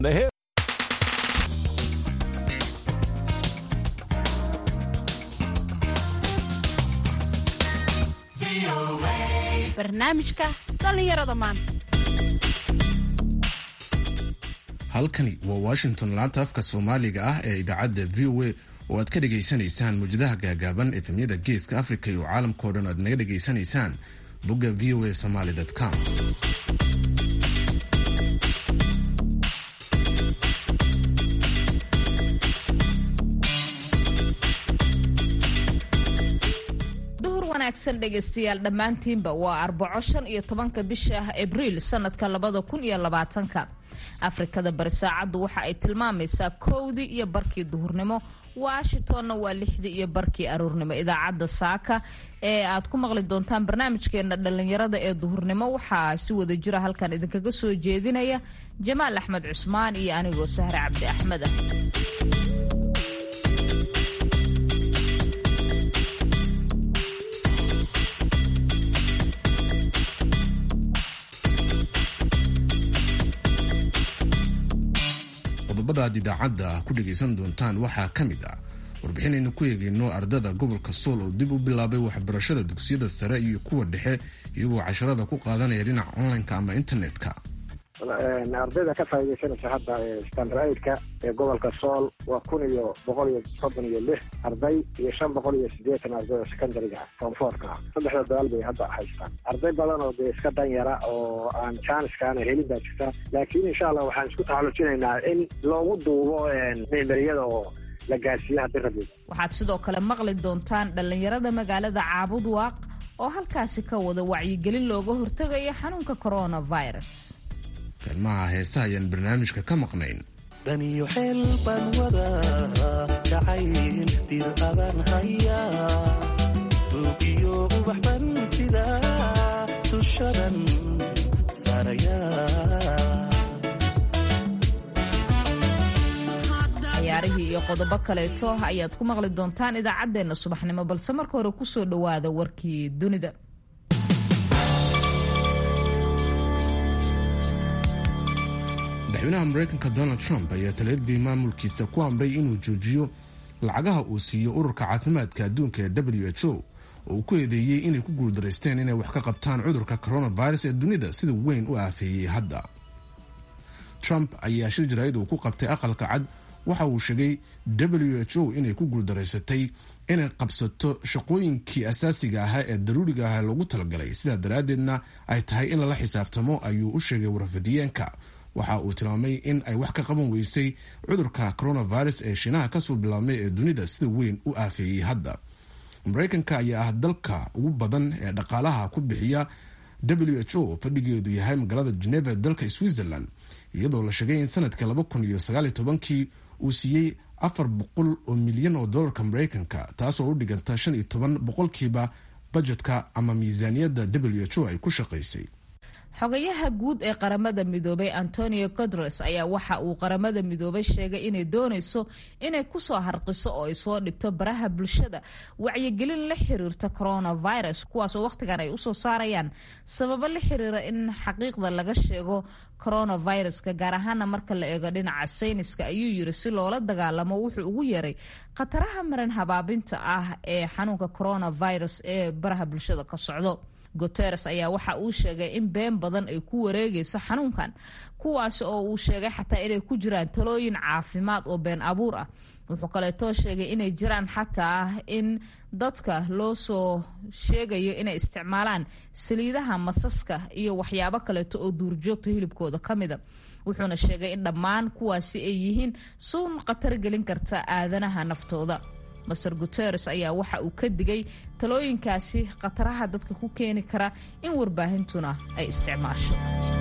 barnaamijka dhallinyarada maanta halkani waa washington laanta afka soomaaliga ah ee idaacadda v o a oo aad ka dhegaysanaysaan muwjadaha gaagaaban efemyada geeska africa iyo caalamkao dhan aad naga dhegaysanaysaan bogga v o a somaly com wanaagsan dhegaystayaal dhammaantiinba waa arbaco shan iyo tobanka bisha ah abriil sanadka labada kun iyo labaatanka afrikada bari saacaddu waxa ay tilmaamaysaa kowdii iyo barkii duhurnimo washingtonna waa lixdii iyo barkii aruurnimo idaacadda saaka ee aad ku maqli doontaan barnaamijkeena dhallinyarada ee duhurnimo waxaa si wada jira halkan idinkaga soo jeedinaya jamaal axmed cusmaan iyo anigoo sahre cabdi axmed ah qodobada aad idaacadda ku dhegaysan doontaan waxaa ka mid ah warbixinaynu ku eegayno ardada gobolka sool oo dib u bilaabay waxbarashada dugsiyada sare iyo kuwa dhexe iyagoo casharada ku qaadanaya dhinaca online-ka ama internet-ka ardayda ka faaidaysanaysa hadda standardka ee gobolka sool waa kun iyo boqol iyo soddon iyo lix arday iyo shan boqol iyo sideetan ardayda secondariga ah foomfoorka ah saddexda dagaal bay hadda haystaan arday badan oo dee iska danyara oo aan jaaniskaana helin baa jirta laakiin insha allah waxaan isku taxallujinaynaa in loogu duubo mimeriyada oo la gaarsiiyo haddii rabbi waxaad sidoo kale maqli doontaan dhallinyarada magaalada caabud waaq oo halkaasi ka wada wacyigelin looga hortegayo xanuunka coronavirus kaalmaha heesaha ayaan barnaamijka ka maqnayn daniyo xeel baan wadaa jacayl dir adan hayaa duugiyo ubax ban sidaa dushadan saarayaa ciyaarihii iyo qodobo kaleeto ayaad ku maqli doontaan idaacaddeenna subaxnimo balse marka hore kusoo dhowaada warkii dunida madaxweynaha mareykanka donald trump ayaa talaadii maamulkiisa ku amray inuu joojiyo lacagaha uu siiyo ururka caafimaadka adduunka ee w h o oo uu ku eedeeyey inay ku guuldaraysteen inay wax ka qabtaan cudurka coronavirus ee dunida sida weyn u aafeeyey hadda trump ayaa shir jaraa'id uu ku qabtay aqalka cad waxa uu sheegay w h o inay ku guuldaraysatay inay qabsato shaqooyinkii asaasiga ahaa ee daruuriga ah loogu talagalay sidaa daraaddeedna ay tahay in lala xisaabtamo ayuu u sheegay warfadiyeenka waxa uu tilmaamay in ay wax ka qaban weysay cudurka coronavirus ee shiinaha kasoo bilaabmay ee dunida sida weyn u aafeeyey hadda mareykanka ayaa ah dalka ugu badan ee dhaqaalaha ku bixiya w h o fadhigeedu yahay magaalada geneva dalka switzerland iyadoo la sheegay in sanadkii laba kun iyo sagaaliyo tobankii uu siiyey afar boqol oo milyan oo dollarka mareykanka taasoo u dhiganta shan iyo toban boqolkiiba bajetka ama miisaaniyadda w h o ay ku shaqaysay xogayaha guud ee qaramada midoobay antonio guteres ayaa waxa uu qaramada midoobay sheegay inay doonayso inay kusoo harqiso oo ay soo dhigto baraha bulshada wacyigelin la xiriirta coronavirus kuwaasoo wakhtigan ay usoo saarayaan sababo la xiriira in xaqiiqda laga sheego coronaviruska gaar ahaana marka la eego dhinaca sayniska ayuu yiri si loola dagaalamo wuxuu ugu yeeray khataraha maran habaabinta ah ee xanuunka coronavirus ee baraha bulshada ka socdo guteres ayaa waxa uu sheegay in been badan ay ku wareegayso xanuunkan kuwaasi oo uu sheegay xataa inay ku jiraan talooyin caafimaad oo been abuur ah wuxuu kaleetoo sheegay inay jiraan xataa in dadka loo soo sheegayo inay isticmaalaan saliidaha masaska iyo waxyaabo kaleeto oo duurjoogta hilibkooda ka mida wuxuuna sheegay in dhammaan kuwaasi ay yihiin suun khatar gelin karta aadanaha naftooda master guteres ayaa waxa uu ka digay talooyinkaasi khataraha dadka ku keeni kara in warbaahintuna ay isticmaasho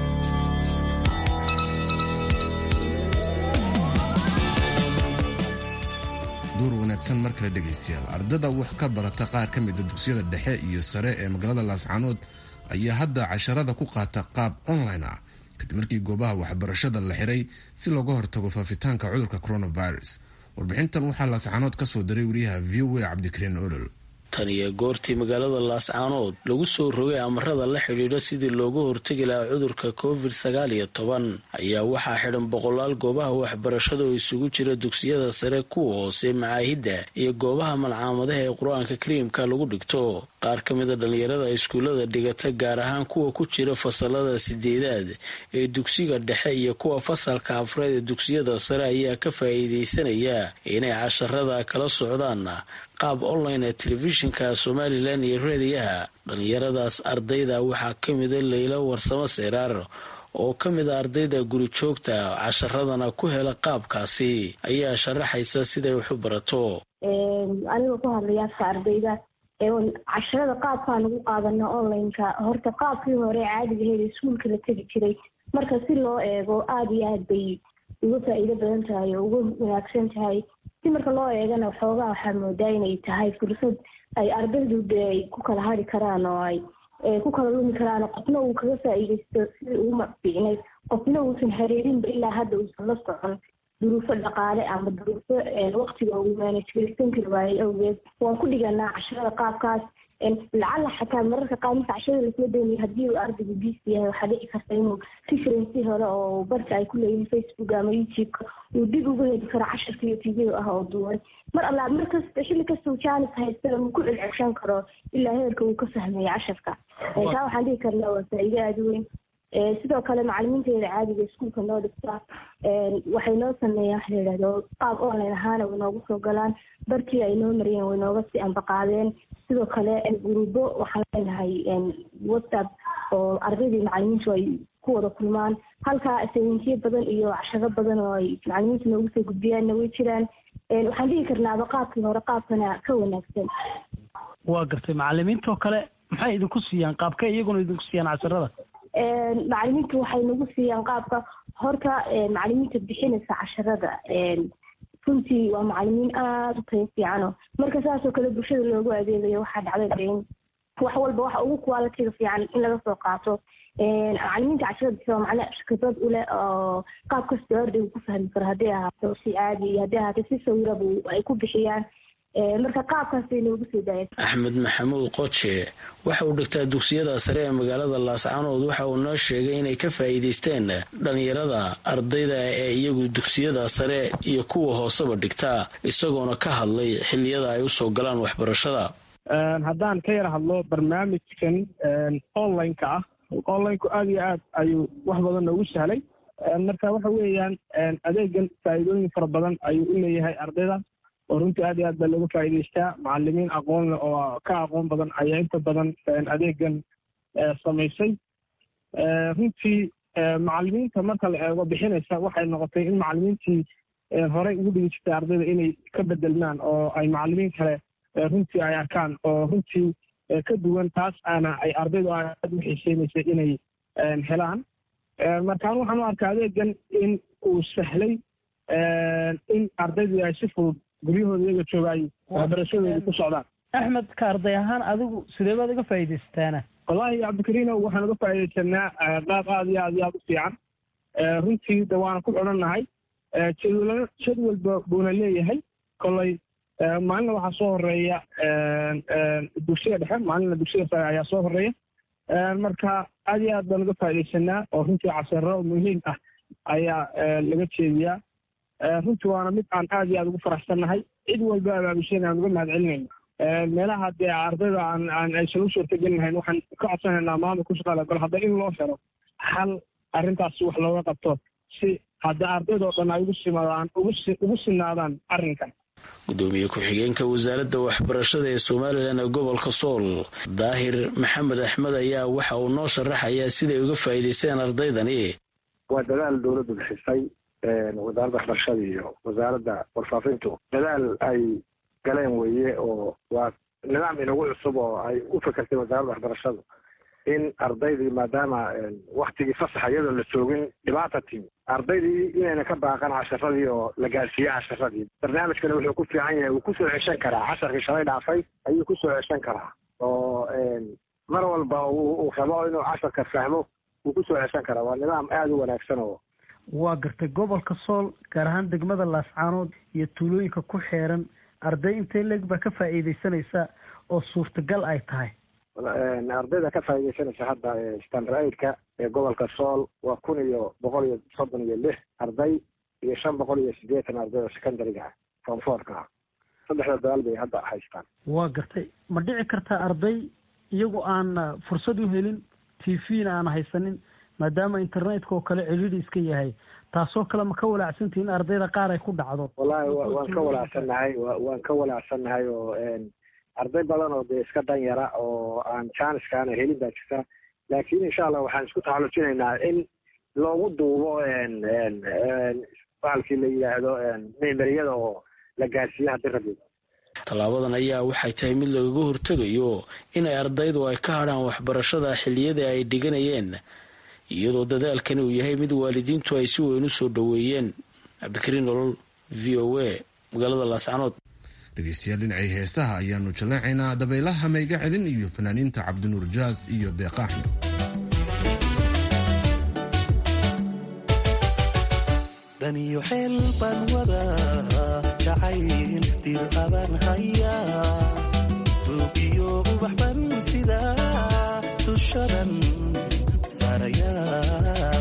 duur wanaagsan mar kale dhegaystayaal ardada wax ka barata qaar ka mida dugsiyada dhexe iyo sare ee magaalada laascaanood ayaa hadda casharada ku qaata qaab online ah kadib markii goobaha waxbarashada la xiray si looga hortago faafitaanka cudurka coronavirus warbixintan waxaa laascaanood ka soo diray wariyaha v o a cabdikariin olol tan iyo goortii magaalada laascaanood lagu soo rogay amarada la xidhiidha sidii looga hortegi lahaa cudurka covid sagaal iyo toban ayaa waxaa xidhan boqolaal goobaha waxbarashada oo isugu jira dugsiyada sare kuwa hoose macaahidda iyo goobaha malcaamadaha ee qur-aanka kariimka lagu dhigto qaar ka mida dhallinyarada iskuullada dhigata gaar ahaan kuwa ku jira fasalada sideedaad ee dugsiga dhexe iyo kuwa fasalka afreed ee dugsiyada sare ayaa ka faa'iidaysanaya inay casharada kala socdaan qaab online ee telefishinka somalilan iyo reediyaha dhallinyaradaas ardayda waxaa ka mida laylo warsamo seeraar oo ka mid a ardayda guri joogta casharadana ku hela qaabkaasi ayaa sharaxaysa siday wax u barato anigoo ku hadlaya afka ardayda casharada qaabkaan ugu qaadana onlineka horta qaabkii hore caadigaheed iskuulka la tegi jiray marka si loo eego aada iyo aad bay uga faa'iido badan tahay oo uga wanaagsan tahay si marka loo eegana waxoogaa waxaa moodaa inay tahay fursad ay ardaydu de ay ku kala hari karaan oo ay ku kala lumi karaan qofna uu kaga faa'iidaysto sidii ugu fiicnay qofna uusan xiriirinba ilaa hadda uusan la socon duruufo dhaqaale ama duruufo waktiga uu maanajgaraysan kari waayey awgeed waan ku dhiganaa casharada qaabkaas lacala xataa mararka qaar marka casharada lasoo daynayo haddii uu ardaygu biisi yahay waxaa dhici karta inuu referensi hore oo barka ay ku leeyihin facebook ama youtube-ka uu dib uga heli karo casharka iyo video ah oo duwan mar allaa markasta xilli kasta uu jaanis haystana uu ku celcelshan karo ilaa heerka uu ka fahmayo casharka taa waxaan dhihi karnaa waa faa'iido aada weyn sidoo kale macalimiinteeda caadiga iskuulka noo dhigta waxay noo sameeyaan waxa la yidhahdo qaab online ahaana way noogu soo galaan barkii ay noo mariyeen way nooga sii ambaqaadeen sidoo kale gurubo waxaan leenahay whatsapp oo ardaydii macalimiintu ay ku wada kulmaan halkaa sayintiyo badan iyo casharo badan oo ay macalimiintu noogu soo gudbiyaanna way jiraan waxaan dhihi karnaaba qaabkii hore qaabkana ka wanaagsan waa gartay macalimiintoo kale maxay idinku siiyaan qaabkay iyaguna idinku siiyaan casharada macalimiintu waxay nagu siiyaan qaabka horta macalimiinta bixinaysa casharada runtii waa macalimiin aada u tayo fiicano marka saasoo kale bulshada loogu adeegayo waxaa dhacday in wax walba waxa ugu qualitiga fiican in laga soo qaato macalimiinta casharada bixi waa macna khibrad uleh oo qaab kastoo ardaygu ku fahmi karo hadday ahaato si caadi iyo hadday ahaato si sawiraba ay ku bixiyaan marka qaabkaasay noogu soo daaya axmed maxamuud qoje waxa uu dhigtaa dugsiyada sare ee magaalada laascaanood waxa uu noo sheegay inay ka faa'iidaysteen dhallinyarada ardayda ee iyagu dugsiyada sare iyo kuwa hooseba dhigtaa isagoona ka hadlay xilliyada ay usoo galaan waxbarashada haddaan ka yar hadlo barnaamijkan online-ka ah online-ku aada iyo aad ayuu wax badan noogu sahlay marka waxa weeyaan adeegan faa'iidooyin fara badan ayuu u leeyahay ardayda oo runtii aad iyo aad baa looga faa'iidaystaa macalimiin aqoon leh oo ka aqoon badan ayaa inta badan adeegan samaysay runtii macalimiinta marka la eego bixinaysa waxay noqotay in macalimiintii horey ugu dhigi jirtay ardayda inay ka bedelmaan oo ay macalimiin kale runtii ay arkaan oo runtii ka duwan taas aana ay ardaydu aad u xiiseynaysay inay helaan markaan waxaan u arkaa adeegan in uu sahlay in ardaydu ay si fudud guryahooda iyaga jooga ay waxbarashadooda ku socdaan axmed ka arday ahaan adigu sidee baad uga faa'iidaysataana wallaahi cabdikariino waxaan uga faa'iidaysanaa qaab aad iyo aad iyo aad u fiican runtii de waana ku xidhannahay jadwal jadwalba buuna leeyahay kolay maalina waxaa soo horeeya dugsiga dhexe maalina dugsiga sare ayaa soo horeeya marka aad iyo aad baan uga faa'iidaysanaa oo runtii casaro muhiim ah ayaa laga jeediyaa runtii waana mid aan aad iyo aad ugu faraxsannahay cid walba abaabisheen aan uga mahad celinayno meelaha dee ardayda aan aan aysan u suurtagelinahayn waxaan ka codsanaynaa maamul ku shaqaale gol hadda in loo helo xal arrintaasi wax looga qabto si hadda ardaydoo dhan ay ugu simadaan ugu sinaadaan arrinkan gudoomiye ku-xigeenka wasaaradda waxbarashada ee somalilan ee gobolka sool daahir maxamed axmed ayaa waxa uu noo sharaxayaa siday uga faa'iidaysteen ardaydani waa dadaal dowladdu bixisay wasaaradda waxbarashada iyo wasaaradda warfaafintu dadaal ay galeen weeye oo waa nidaam inagu cusub oo ay u fekertay wasaaradda waxbarashadu in ardaydii maadaama waktigii fasaxa iyadoo la joogin dhibaata timi ardaydii inayna ka baaqan casharadii oo la gaadhsiiye casharadii barnaamijkana wuxuu ku fiican yahay wuu kusoo ceshan karaa casharkii shalay dhaafay ayuu kusoo ceshan karaa oo mar walba uu rabo inuu casharka fahmo wuu kusoo ceshan karaa waa nidaam aada u wanaagsan oo waa gartay gobolka sool gaar ahaan degmada laascaanood iyo tuulooyinka ku xeeran arday intay leeg baa ka faa'iidaysanaysa oo suurtagal ay tahay ardayda ka faaidaysanaysa hadda standard aidka ee gobolka sool waa kun iyo boqol iyo soddon iyo lix arday iyo shan boqol iyo siddeetan arday oo secondariga ah fonfoorka ah saddexda dagaal bay hadda haystaan waa gartay ma dhici kartaa arday iyagu aan fursad u helin t v-na aan haysanin maadaama internetka oo kale celidi iska yahay taasoo kale ma ka walaacsantihi in ardayda qaar ay ku dhacdo wallahi waan ka walaacsannahay waan ka walaacsannahay oo arday badan oo dee iska dan yara oo aan janiskaana helin baa jirta laakiin insha allah waxaan isku taxallujinaynaa in loogu duubo bahalkii la yidhaahdo memeriyada oo la gaarsiiyo haddii rabbi tallaabadan ayaa waxay tahay mid lagaga hortegayo inay ardaydu ay ka hadhaan waxbarashada xilliyada ay dhiganayeen iyadoo dadaalkani uu yahay mid waalidiintu ay si weyn u soo dhoweeyeen cabdikariin nolol v o a magaalada laascanood dhegeystayaal dhinacii heesaha ayaanu jallaacaynaa dabaylaha mayga celin iyo fanaaniinta cabdinuur jaas iyo deeqaaxmed daniyo xeel baan wadaa jacayl dir abaan hayaa duugiyo ubax ban sidaa dushadan saarayaa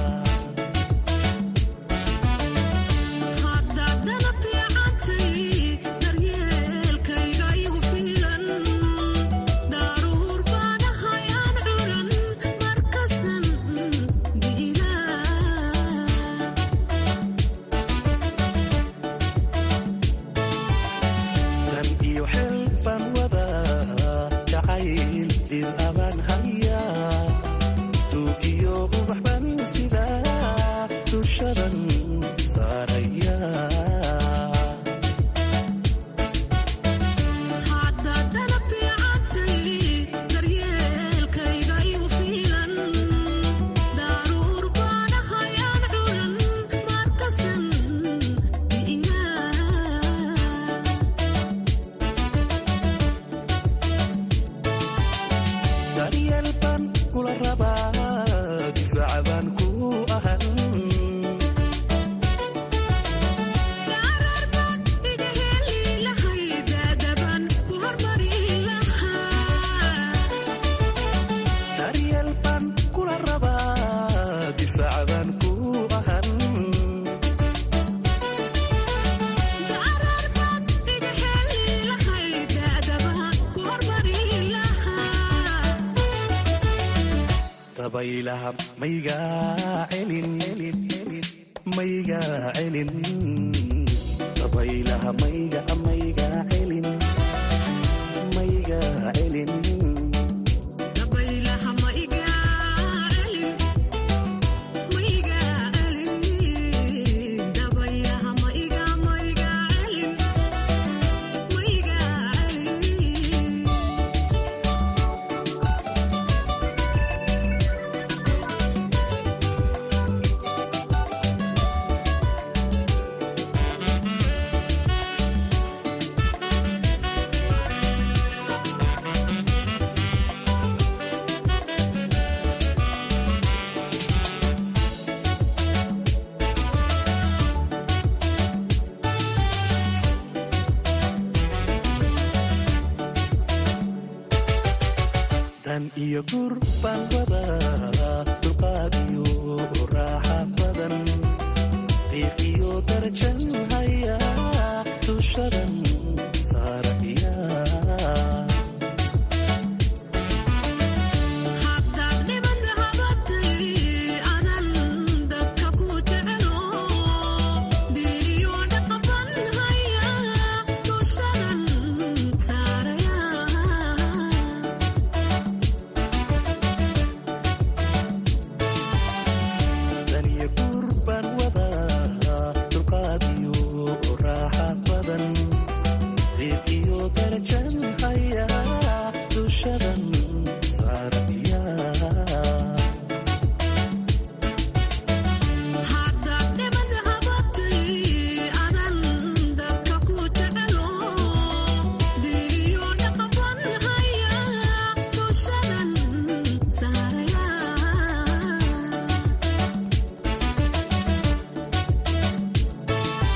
iyo gur baan wadaa dulqaad iyo raaxa badan qiiq iyo darajan haya dushadan saaraya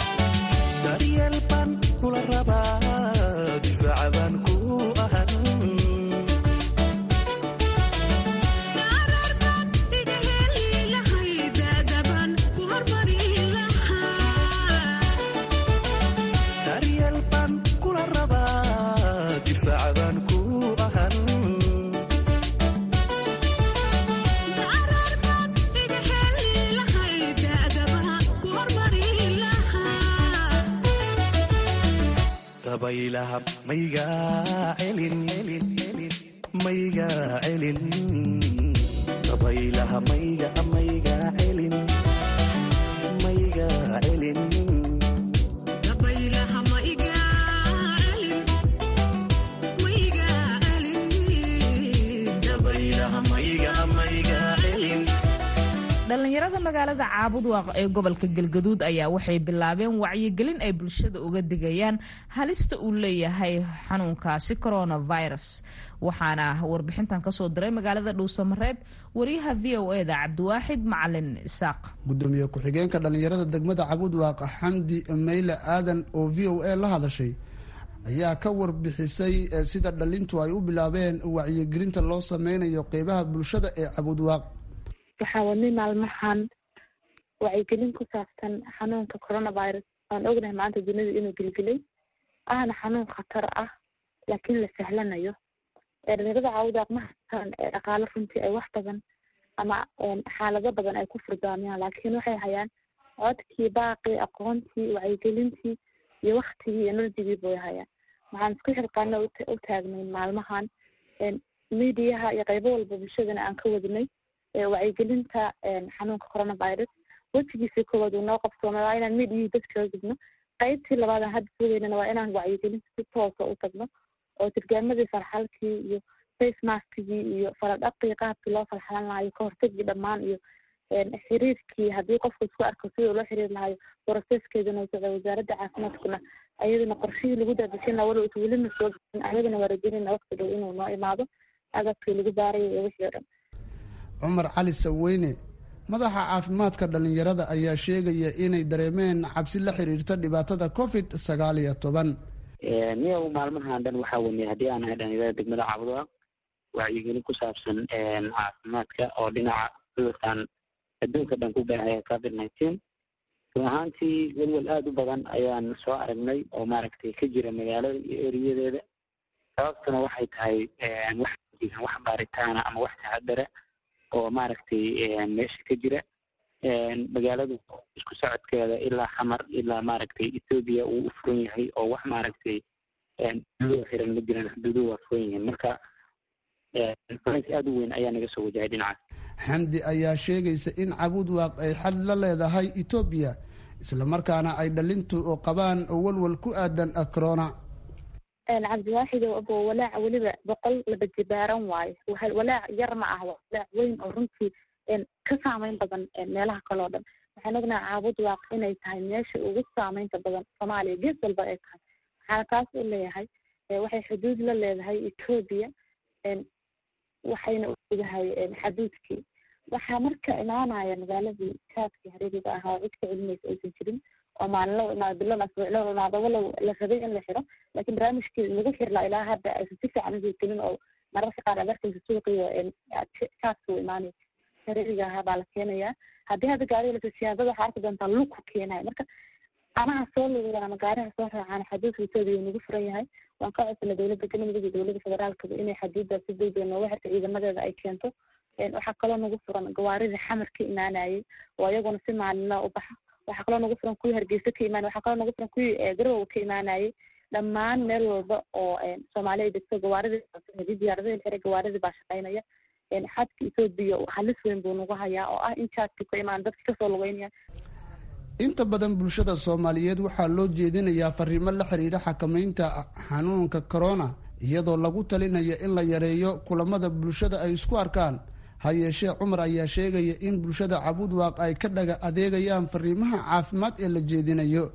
daryeel baan kula rabaa difaaca baan ku ahan dabaylaha maygaa celin maygaa celin dabaylaha mayga maygaa celin maygaa celin dhalinyarada magaalada caabudwaaq ee gobolka galgaduud ayaa waxay bilaabeen wacyigelin ay bulshada uga digayaan halista uu leeyahay xanuunkaasi coronavirus waxaana warbixintan kasoo diray magaalada dhuusamareeb wariyaha v o e da cabdiwaaxid macalin isaaq gudoomiye ku-xigeenka dhalinyarada degmada caabudwaaq xamdi mayle aadan oo v o a la hadashay ayaa ka warbixisay sida dhalintu ay u bilaabeen wacyigelinta loo sameynayo qeybaha bulshada ee caabudwaaq waxaa wadnay maalmahan wacyigelin ku saabsan xanuunka coronavirus waan ognahay maanta dunida inuu gelgelay ahna xanuun khatar ah laakiin la sahlanayo dhalinyarada caawudaaq ma haystaan dhaqaalo runtii ay wax badan ama xaalado badan ay ku furdaamiyaan laakiin waxay hayaan codkii baaqii aqoontii wacyigelintii iyo waktigii iyo enerjigii bay hayaan waxaan isku xilqaana u taagnay maalmahan midiyaha iyo qaybo walba bulshadana aan ka wadnay wacyigelinta xanuunka coronavirus wejigiisii koowaad uu noo qabsoomay waa inaan midiyihii dadkaga gudno qaybtii labaad aan hadda sugaynana waa inaan wacyigelinta si toosa u tagno oo tirgaamadii farxalkii iyo face maskigii iyo faladhaqii qaabkii loo falxalan lahayo kahortagii dhammaan iyo xiriirkii haddii qofku isku arko sidii loo xiriiri lahayo boroseskeedana socda wasaaradda caafimaadkuna ayadana qorshihii lagu daadejin laha walow is welina soo gain ayadana waa rajeynayna waqti dhow inuu noo imaado agabkii lagu baarayo iyo wixii o dhan cumar cali saweyne madaxa caafimaadka dhalinyarada ayaa sheegaya inay dareemeen cabsi la xiriirta dhibaatada covid sagaal iyo toban niyow maalmahan dhan waxaa weniyay haddii aan ahay dhalinyarada degmada caabudwaaq wacyigelin ku saabsan caafimaadka oo dhinaca cudurkan adduunka dhan ku baahaya covid nineteen run ahaantii welwel aada u badan ayaan soo aragnay oo maaragtay ka jira magaalada iyo eriyadeeda sababtuna waxay tahay wax jiran wax baaritaana ama wax taxadara oo maaragtay meesha ka jira magaaladu isku socodkeeda ilaa xamar ilaa maaragtay ethoobiya uu u furan yahay oo wax maaragtay xuduuduhu xiran ma jiran xuduuduhu waa furan yihiin marka culays aada u weyn ayaa naga soo wajahay dhinacaas xamdi ayaa sheegaysa in cabuudwaaq ay xad la leedahay etoobiya islamarkaana ay dhalintu qabaan walwal ku aadan corona cabdiwaaxid abo walaac weliba boqol laba jibaaran waayo walaac yar ma ah walaac weyn oo runtii ka saameyn badan meelaha kaleo dhan waxaan ognaha caabud waaq inay tahay meesha ugu saameynta badan soomaaliya gees walba ay tahay waxaana taas u leeyahay waxay xuduud la leedahay etoobiya waxayna uleedahay xaduudkii waxaa marka imaanaya magaaladii kaadkii hareeriga ahaa cid ka celinaysa aysan jirin oo maalinlo imaado bilo asbuuclo imaado walow la rabay in la xiro laakiin barnaamijkii lagu xirlaa ilaa hadda aysan si fiican usoo gelin oo mararka qaar aad arkaysa suuqiyo kaadka u imaanaya hareeriga ahaa baa la keenayaa haddii hadda gaariga lasoo siyaadada waxaa arki doontaa lug ku keenaya marka amaha soo lugaan ama gaariha soo raacaan xaduudka etoobiya nagu furan yahay waan ka codsanay dowladda galmudug iyo dowladda federaalkaba inay xaduudda si degdeg nooga xirta ciidamadeeda ay keento waxaa kaloo nagu furan gawaaridii xamar ka imaanayay oo iyaguna si maalinla u baxa waxaa kaloo nagu furan kuwii hargeysa ka imaanay waxaa kaloo nagu furan kuwii garowa ka imaanayay dhammaan meel walba oo soomaali ay degto gawaaridii hadii diyaaradihii xiray gawaaridii baa shaqaynaya xadka etoobiya halis weyn buu nagu hayaa oo ah in jaadki ka imaan dadki kasoo lugeynaya inta badan bulshada soomaaliyeed waxaa loo jeedinayaa fariimo la xiriira xakameynta xanuunka corona iyadoo lagu talinayo in la yareeyo kulamada bulshada ay isku arkaan ha yeeshee cumar ayaa sheegaya in bulshada cabudwaaq ay ka dhaga adeegayaan fariimaha caafimaad ee la jeedinayo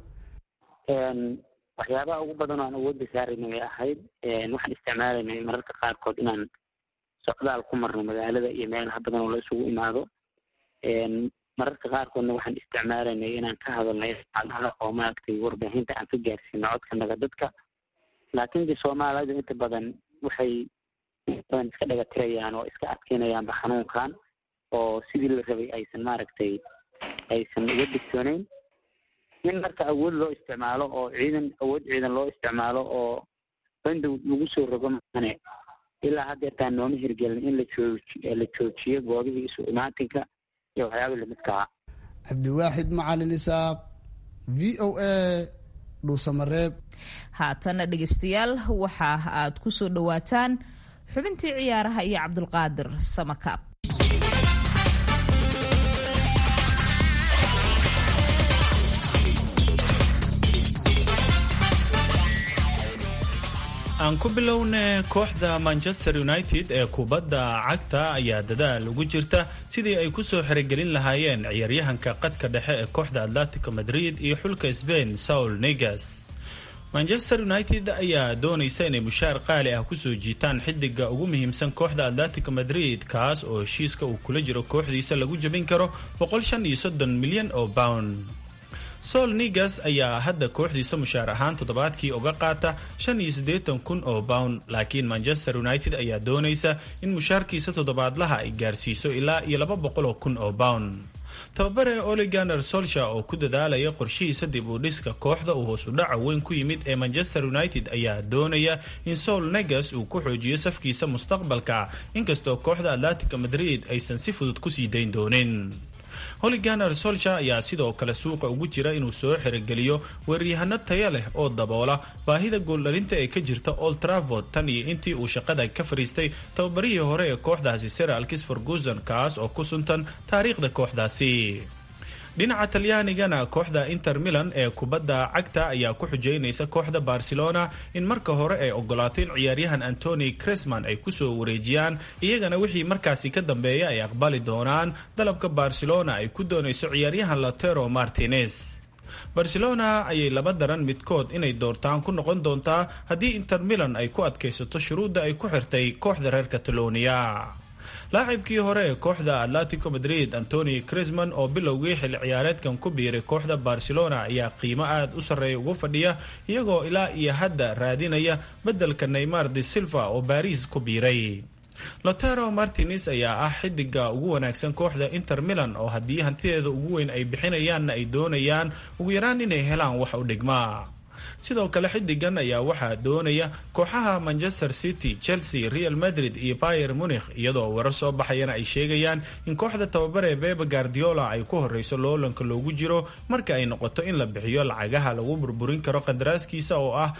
waxyaabaha ugu badan oo aan awoodda saarayna way ahayd waxaan isticmaalaynay mararka qaarkood inaan socdaal ku marno magaalada iyo meelaha badan oo la isugu imaado mararka qaarkoodna waxaan isticmaalaynay inaan ka hadalnay adaha oo maaragtay warbaahinta aan ka gaarsiino codkanaga dadka laakiin de soomaalidu inta badan waxay badan iska dhaga tirayaan oo iska adkeynayaanba xanuunkan oo sidii la rabay aysan maaragtay aysan uga digsooneyn in marka awood loo isticmaalo oo ciidan awood ciidan loo isticmaalo oo bandow lagu soo rogo maane ilaa haddeertaan nooma hirgelin in la jooji la joojiyo goobihii isu imaatinka iyo waxyaaba lamidka ah cabdiwaaxid macalin isaaq v o a dhuusamareeb haatana dhegeystayaal waxa aad ku soo dhowaataan xubintii ciyaaraha iyo cabdulqaadir samakaab aan ku bilowne kooxda manchester united ee kubadda cagta ayaa dadaal ugu jirta sidii ay kusoo xerogelin lahaayeen ciyaaryahanka qadka dhexe ee kooxda atletico madrid iyo xulka sbain saul negas manchester united ayaa doonaysa inay mushaar qaali ah kusoo jiitaan xidiga ugu muhiimsan kooxda atletico madrid kaas oo heshiiska uu kula jiro kooxdiisa lagu jabin karo milyan oo pound sol nigas ayaa hadda kooxdiisa mushaar ahaan toddobaadkii uga qaata kun oo pound laakiin manchester united ayaa doonaysa in mushaarkiisa toddobaadlaha ay gaarsiiso ilaa iyo kun oo pound tababare oliganer solsha oo ku dadaalaya qorshihiisa dib u dhiska kooxda uu hoos u dhaca weyn ku yimid ee manchester united ayaa doonaya in sol negas uu ku xoojiyo safkiisa mustaqbalka inkastoo kooxda atletico madrid aysan si fudud kusii dayn doonin holiganer solsha ayaa sidoo kale suuqa ugu jira inuu soo xerogeliyo weeryahano taya leh oo daboola baahida gooldhalinta ee ka jirta old travord tan iyo intii uu shaqada ka fariistay tababarihii hore ee kooxdaasi sir alkis ferguson kaas oo ku suntan taariikhda kooxdaasi dhinaca talyaanigana kooxda inter milan ee kubadda cagta ayaa ku xujeynaysa kooxda barcelona in marka hore ay ogolaato in ciyaaryahan antony cresman ay kusoo wareejiyaan iyagana wixii markaasi ka dambeeya ay aqbali doonaan dalabka barcelona ay ku doonayso ciyaaryahan lotero martinez barcelona ayay laba daran midkood inay doortaan ku noqon doontaa haddii inter milan ay ku adkaysato shuruudda ay ku xirtay kooxda reer catalonia laacibkii hore ee kooxda atletico madrid antony crisman oo bilowgii xilli ciyaareedkan ku biiray kooxda barcelona ayaa qiimo aad u sarreeya ugu fadhiya iyagoo ilaa iyo hadda raadinaya beddelka neymar de silva oo baris ku biiray lotero martinez ayaa ah xidiga ugu wanaagsan kooxda inter milan oo haddii hantideeda ugu weyn ay bixinayaanna ay doonayaan ugu yaraan inay helaan wax u dhigma sidoo kale xidigan ayaa waxaa doonaya kooxaha manchester city chelsea real madrid iyo bayer munikh iyadoo warar soo baxayana ay sheegayaan in kooxda tababare bebe guardiola ay ku horeyso loolanka loogu jiro marka ay noqoto in la bixiyo lacagaha lagu burburin karo qandaraaskiisa oo ah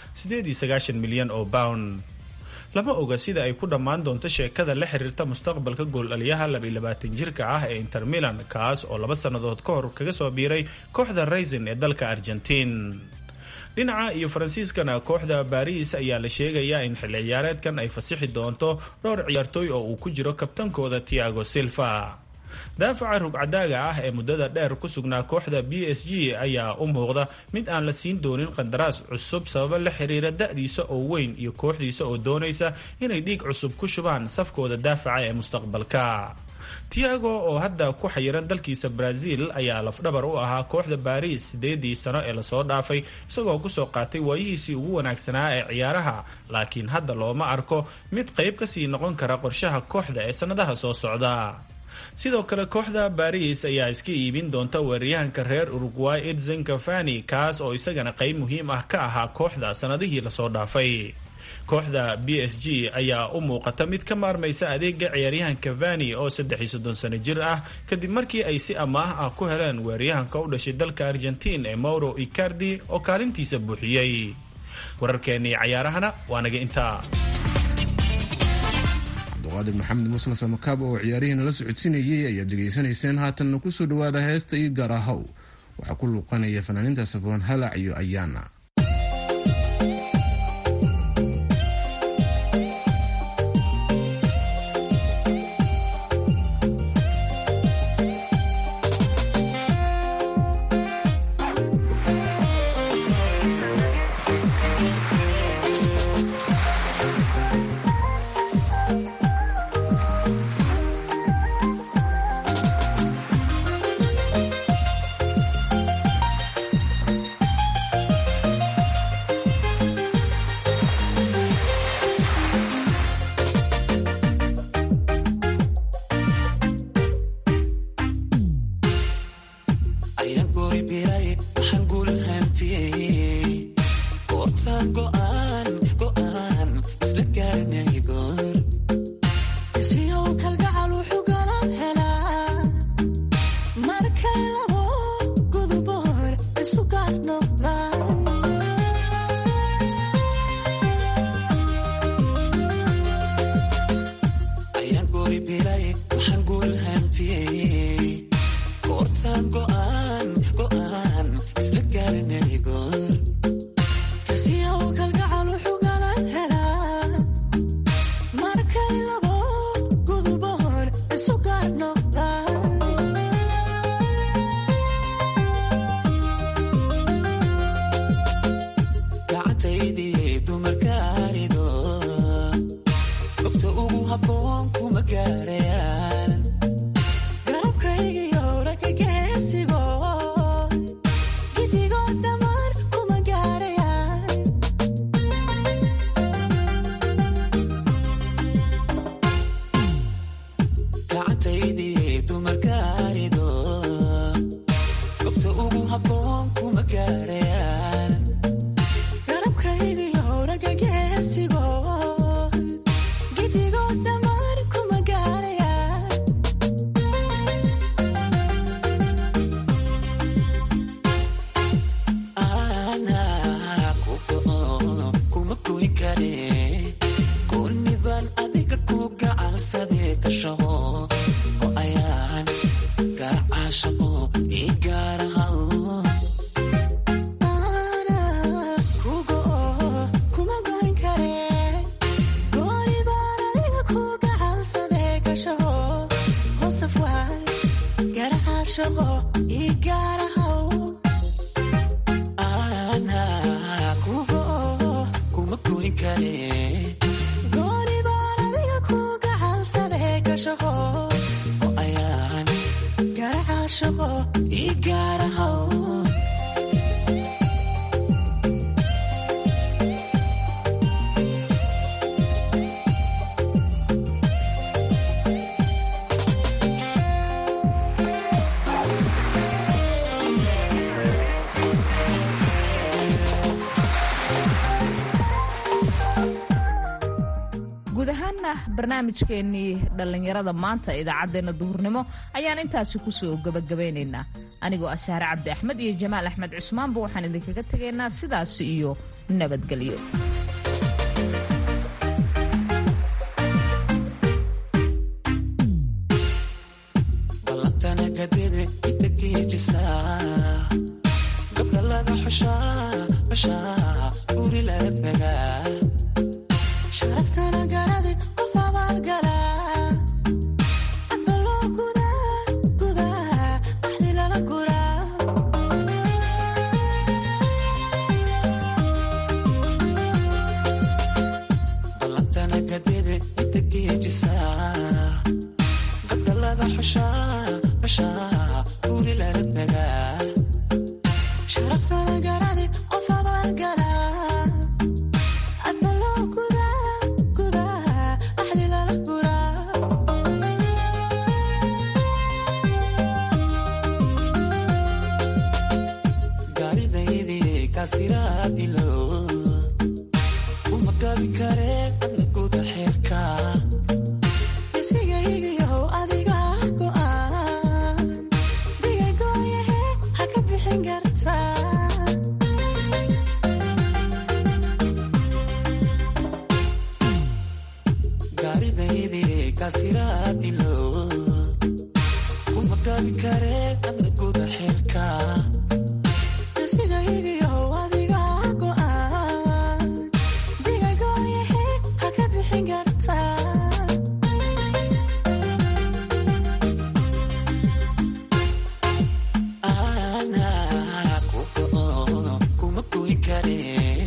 milyan oo pound lama oga sida ay ku dhammaan doonto sheekada la xiriirta mustaqbalka gooldhaliyaha jirka ah ee inter milan kaas oo laba sannadood ka hor kaga soo biiray kooxda raisin ee dalka argentiin dhinaca iyo faransiiskana kooxda baris ayaa la sheegayaa in xilli ciyaareedkan ay fasixi doonto dhowr ciyaartooy oo uu ku jiro kabtankooda tiago silva daafaca rugcadaaga ah ee muddada dheer ku sugnaa kooxda b s g ayaa u muuqda mid aan la siin doonin qandaraas cusub sababo la xiriira da-diisa oo weyn iyo kooxdiisa oo doonaysa inay dhiig cusub ku shubaan safkooda daafaca ee mustaqbalka tiago oo hadda ku xayiran dalkiisa brazil ayaa lafdhabar u ahaa kooxda baris sideedii sano ee lasoo dhaafay isagoo kusoo qaatay waayihiisii ugu wanaagsanaa ee ciyaaraha laakiin hadda looma arko mid qayb kasii noqon kara qorshaha kooxda ee sannadaha soo socda sidoo kale kooxda baris ayaa iska iibin doonta weeraryahanka reer uruguay edson cafani kaas oo isagana qayb muhiim ah ka ahaa kooxda sannadihii lasoo dhaafay kooxda b s g ayaa u muuqata mid ka maarmaysa adeega ciyaaryahan cavani oo saddex iyo soddon sano jir ah kadib markii ay si amaah ah ku heleen weeraryahanka u dhashay dalka argentiin ee mauro icardi oo kaalintiisa buuxiyey wararkeennii cayaarahana waa naga intaa abduqaadir maxamed muusle samakaab oo ciyaarihiina la socodsiinayay ayaad dhegaysanayseen haatanna kusoo dhawaada heesta io gaarahow waxaa ku luuqanaya fanaaniinta safoon halac iyo ayaana guud ahaana barnaamijkeenii dhallinyarada maanta idaacaddeenna duhurnimo ayaan intaasi kusoo gebagabaynaynaa anigoo ah sahre cabdi axmed iyo jamaal axmed cusmaanba waxaan idinkaga tegaynaa sidaas iyo nabadgelyo gabdha laga xushaa uri laga dagaa sharaftana garadi qof abaalgala adbaloo gudaa gudaa axdi lala guraa ballantana gadede inta geejisaa gabdha laga xushaa xushaa uri laga dagaa sharaftana garadi qof abaalgala adbaloo gudaa gudaa axdi lala guraa gaaridaydii kaasiraad ilo uma gabi kare adna guda xeerka isigaygiyow adiga go'aan digagooyahe ha ka bixin kartaa gaaridaydii kaasiraad ilo uma gabi kare adna guda xeerka isigaygiyow adiga go'aan digagooyahe ha ka bixin kartaa anaa ku go'o kuma goyn kare